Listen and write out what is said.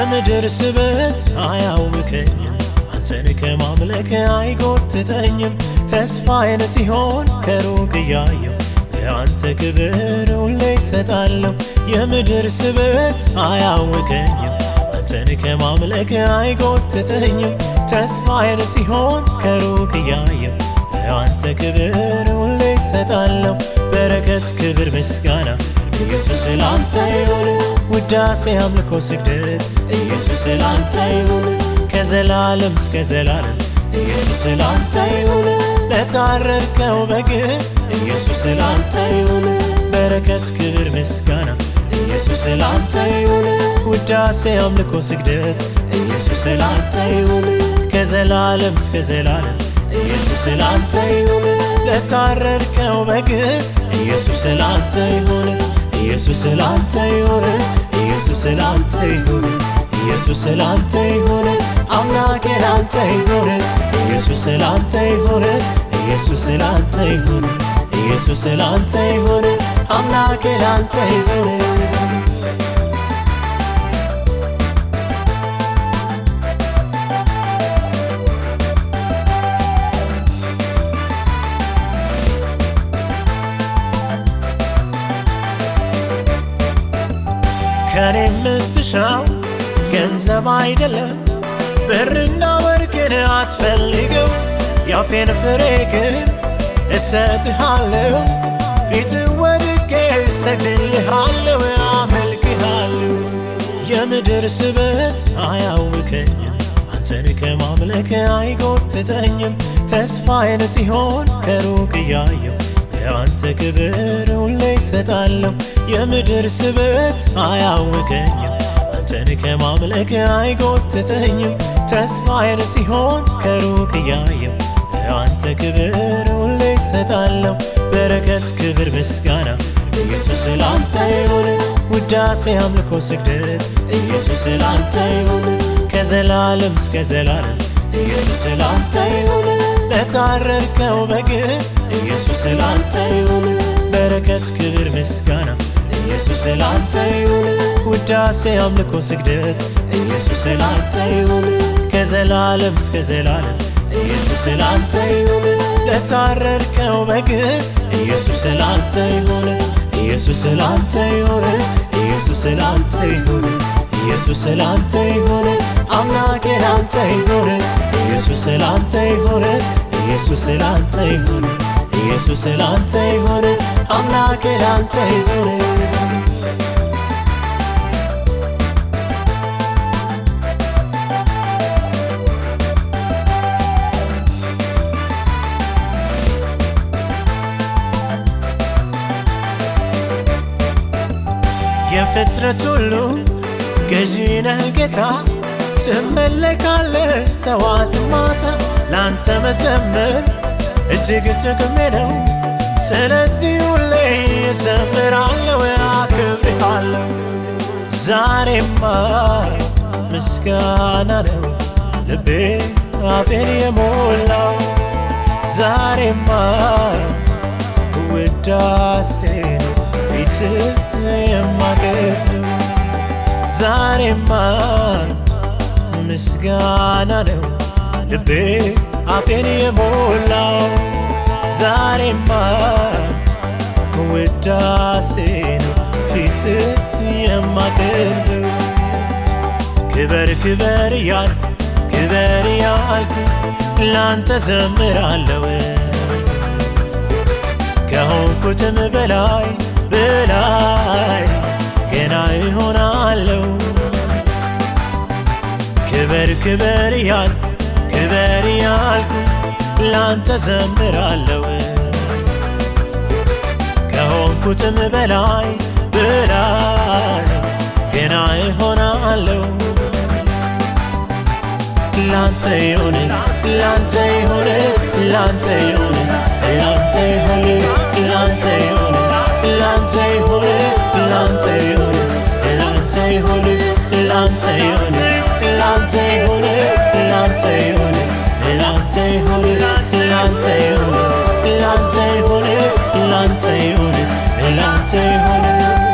የምድር ስበት አያውከኝም፣ አንተን ከማምለክ አይጎትተኝም። ተስፋዬን ሲሆን ከሩቅ እያየው ለአንተ ክብር ሁሌ ይሰጣለሁ። የምድር ስበት አያውከኝም፣ አንተን ከማምለክ አይጎትተኝኝ። ተስፋዬን ሲሆን ከሩቅ እያየው ለአንተ ክብር ሁሌ ይሰጣለሁ። በረከት፣ ክብር፣ ምስጋና ኢየሱስ ላንተ ይሁን። ውዳሴ፣ አምልኮ፣ ስግደት ኢየሱስ ላንተ ይሁን። ከዘላለም እስከ ዘላለም ኢየሱስ ላንተ ይሁን። ለታረድከው በግ ኢየሱስ ላንተ ይሁን። በረከት፣ ክብር፣ ምስጋና ኢየሱስ ላንተ ይሁን። ውዳሴ፣ አምልኮ፣ ስግደት ኢየሱስ ላንተ ይሁን። ከዘላለም እስከ ዘላለም ኢየሱስ ላንተ ይሁን። ለታረድከው በግ ኢየሱስ ላንተ ይሁን። ኢየሱስ ላንተ ይሁን። ኢየሱስ ላንተ ይሁን። ኢየሱስ ላንተ ይሁን። አምላኬ ላንተ ይሁን። ኢየሱስ ላንተ ይሁን። ኢየሱስ ላንተ ይሁን። ኢየሱስ ላንተ ይሁን። አምላኬ ላንተ ይሁን። ከኔ የምትሻው ገንዘብ አይደለም፣ ብርና ወርቅን አትፈልገው። ያፌን ፍሬ ግን እሰጥሃለሁ፣ ፊት ወድቄ እሰግድልሃለሁ፣ አመልክሃለሁ። የምድር ስበት አያውከኝም፣ አንተን ከማምለክ አይጎትተኝም። ተስፋዬን ሲሆን ከሩቅ እያየው ለአንተ ክብር ሁሌ ይሰጣለሁ። የምድር ስበት አያውከኝም፣ አንተን ከማምለክ አይጎትተኝም። ተስፋዬን ሲሆን ከሩቅ እያየው ለአንተ ክብር ሁሌ ይሰጣለሁ። በረከት፣ ክብር፣ ምስጋና ኢየሱስ ላንተ ይሁን። ውዳሴ፣ አምልኮ፣ ስግደት ኢየሱስ ላንተ ይሁን። ከዘላለም እስከ ዘላለም ኢየሱስ ላንተ ይሁን። ለታረድከው በግ ኢየሱስ ላንተ ይሁን። በረከት፣ ክብር፣ ምስጋና ኢየሱስ ላንተ ይሁን። ውዳሴ፣ አምልኮ፣ ስግደት ኢየሱስ ላንተ ይሁን። ከዘላለም እስከ ዘላለም ኢየሱስ ላንተ ይሁን። ለታረድከው በግ ኢየሱስ ላንተ ይሁን። ኢየሱስ ላንተ ይሁን። ኢየሱስ ላንተ ይሁን። ኢየሱስ ላንተ ይሁን። አምላኬ ላንተ ይሁን። ኢየሱስ ላንተ ይሁን። ኢየሱስ ላንተ ይሁን። ኢየሱስ ላንተ ይሁን። አምላኬ ላንተ ይሁን። የፍጥረት ሁሉ ገዢ ነህ ጌታ፣ ትመለካለህ ጠዋት ማታ። ላንተ መዘመር እጅግ ጥቅሜ ነው። ስለዚህ ሁሌ እዘምራለሁ፣ አከብርሃለሁ። ዛሬማ ምስጋና ነው ልቤ አፌን የሞላው ዛሬማ ውዳሴ ነው ፊት የማገኘው ዛሬማ ምስጋና ነው ልቤ አፌን የሞላው ዛሬማ ውዳሴ ነው ፊት የማገኘው ክበር ክበር እያልኩ ክበር እያልኩ ላንተ ዘምራለሁ ከሆንኩትም በላይ በላይ ገና ይሆናለሁ። ክበር ክበር እያልኩ ክበር እያልኩ ላንተ ዘምራለሁ ከሆንኩትም በላይ በላይ ገና ይሆናለሁ። ላንተ ይሁን ላንተ ይሁን ላንተ ይሁን ላንተ ይሁን ላንተ ይሁን ላንተ ይሁን ላንተ ይሁን ላንተ ይሁን ላንተ ይሁን ላንተ ይሁን ላንተ ይሁን ላንተ ይሁን ላንተ ይሁን ላንተ ይሁን ላንተ ይሁን ላንተ ይሁን